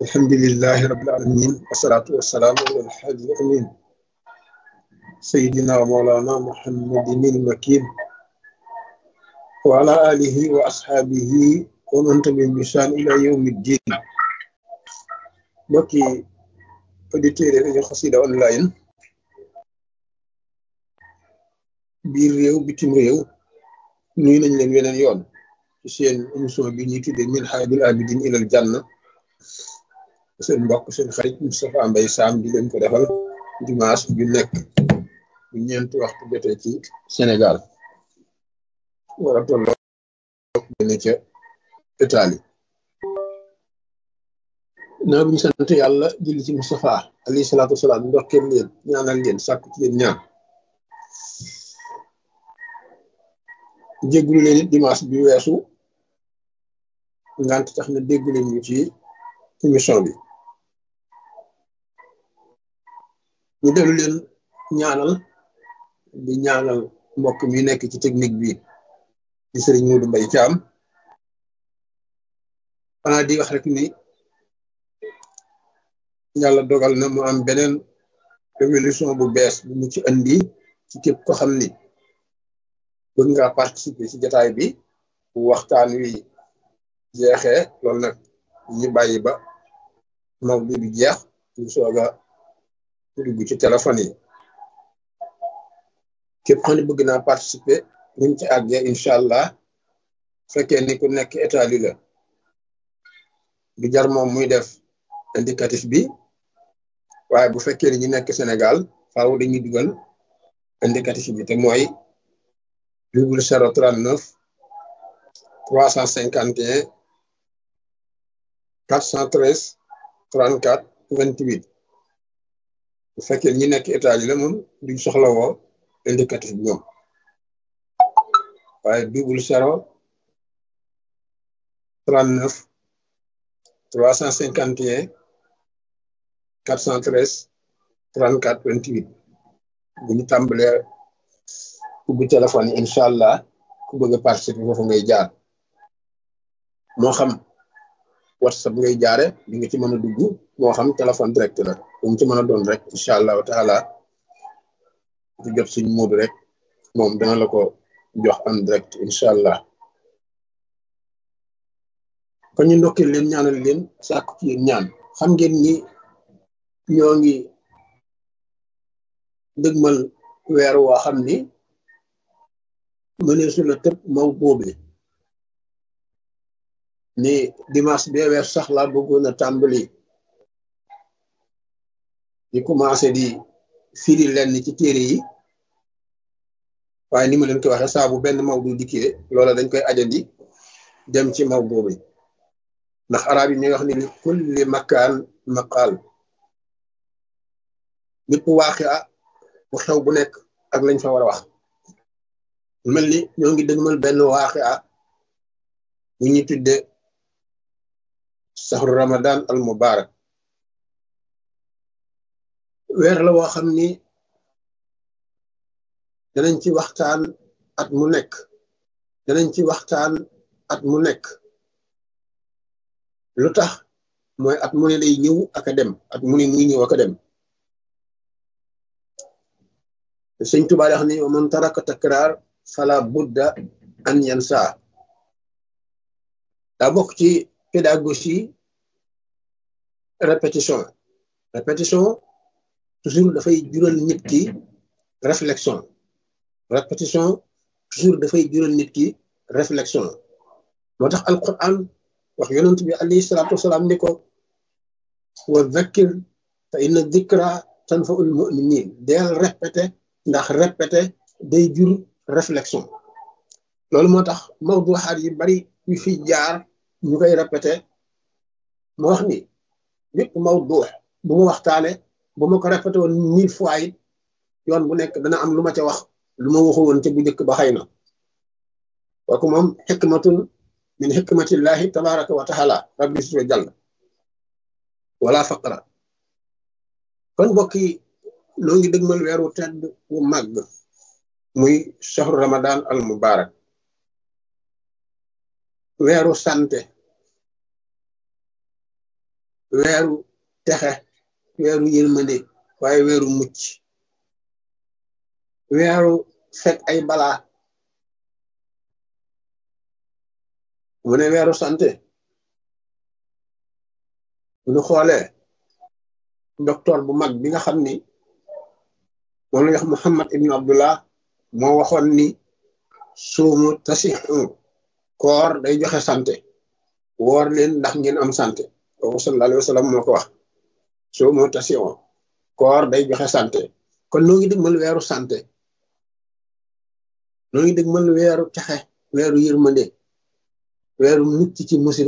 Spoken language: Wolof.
الحمد لله رب العالمين والصلاة والسلام على الحاج الأمين سيدنا ومولانا محمد المكين وعلى آله وأصحابه ومن تبعهم بإحسان إلى يوم الدين mbokki auditeurs yi rajo Xassida online biir réew bitim réew nuyu nañ leen weneen yoon ci seen émission bi ñuy tuddee Minhajul Abidin ilal Janna seen mbokk seen xarit Moustapha Mbaye Sam di leen ko defal dimanche ju nekk bu ñeenti waxtu jotee ci Sénégal war a tolloo benn ca Italie naa bu ñu sant yàlla julli ci Moustapha alayhi salaatu wasalaam ndokkeel leen ñaanal leen sàkku ci leen ñaan jéggulu leen it dimanche bi weesu ngant tax na déggu leen ñu ci émission bi ñu dellu leen ñaanal di ñaanal mbokk mi nekk ci technique bi di sëriñ Modou Mbaye Thiam xanaa di wax rek ni yàlla dogal na mu am beneen révolution bu bees bu mu ci andi ci képp ko xam ni bëgg nga participer ci jataay bi bu waxtaan wi jeexee loolu nag ñu bàyyi ba mawdu bi jeex ñu soog a dugg ci téléphone yi képp xam ne bëgg naa participer buñ ci àggee incha allah fekkee ni ku nekk état li la du jar moom muy def indicatif bi waaye bu fekkee ni ñu nekk Sénégal faaw dañuy dugal indicatif bi te mooy double zéro trente neuf trois cent cinquante et un quatre cent treize trente quatre vingt huit bu fekkee ñi nekk état yi la moom duñ soxla woo indicatif bi ñoom waaye double zéro trente neuf trois cent cinquante et un quatre cent treize trente quatre vingt huit bu ñu tàmbalee ubbi téléphone yi incha allah ku bëgg a participer foofu ngay jaar moo xam whatsapp ngay jaare di nga ci mën a dugg moo xam téléphone direct la bu mu ci mën a doon rek incha allahu taala di jot suñ moodu rek moom dana la ko jox en direct incha allah kon ñu ndokkee leen ñaanal leen sàkku ci yéen ñaan xam ngeen ni ñoo ngi dëgmal weer woo xam ni mënee su la tëb maw boobe ni dimanche bee weer sax laa bëggoon a tàmbali di commencé di firi lenn ci téere yi waaye ni ma leen ko waxee saa bu benn maw du dikkee loola dañ koy ajandi dem ci maw boobe ndax arab yi ñuy wax ni li kulli makaan maqaal bépp waaxi a bu xew bu nekk ak lañ fa war a wax mel ni ñoo ngi dëgmal benn waaxi a bu ñuy tudde saxru ramadan al mubarak weer la woo xam ni danañ ci waxtaan at mu nekk danañ ci waxtaan at mu nekk lu tax mooy at mu ne day ñëw ak a dem at mu ne muy ñëw ak a dem sëñ Tuubaa wax ni man taraka takraar fala budda an yansa daa bokk ci pédagogie répétition répétition toujours dafay jural nit ki réflexion répétition toujours dafay jural nit ki réflexion moo tax alquran wax yonent bi alayhi salaatu wasalaam ni ko wa dhakkir fa inna dhikra tanfaul muminin deel répété ndax répété day jur réflexion loolu moo tax mawduxaat yi bari yu fi jaar ñu koy répété ma wax ni bépp mawdux bu ma waxtaane bu ma ko répété woon mille fois it yoon bu nekk dana am lu ma ca wax lu ma waxu woon ca bu njëkk ba xëy na kooku moom xikmatun min xikmatillahi tabaraka wa taala rabbi suwa jàll wala faqra kon mbokk yi noo ngi dëgmal weeru tedd wu màgg muy shahru ramadan al mubarak weeru sante weeru texe weeru yërmande waaye weeru mucc weeru fekk ay balaa mu ne weeru santé bu ñu xoolee docteur bu mag bi nga xam ni moom la wax Muhammad ibnu Abdullah moo waxoon ni suumu tasixu koor day joxe santé woor leen ndax ngeen am santé kooku sallallahu alayhi wa sallam moo ko wax suumu tasixu koor day joxe santé kon noo ngi dëgmal weeru santé noo ngi dëgmal weeru texe weeru yërmande weeru mucc ci musiba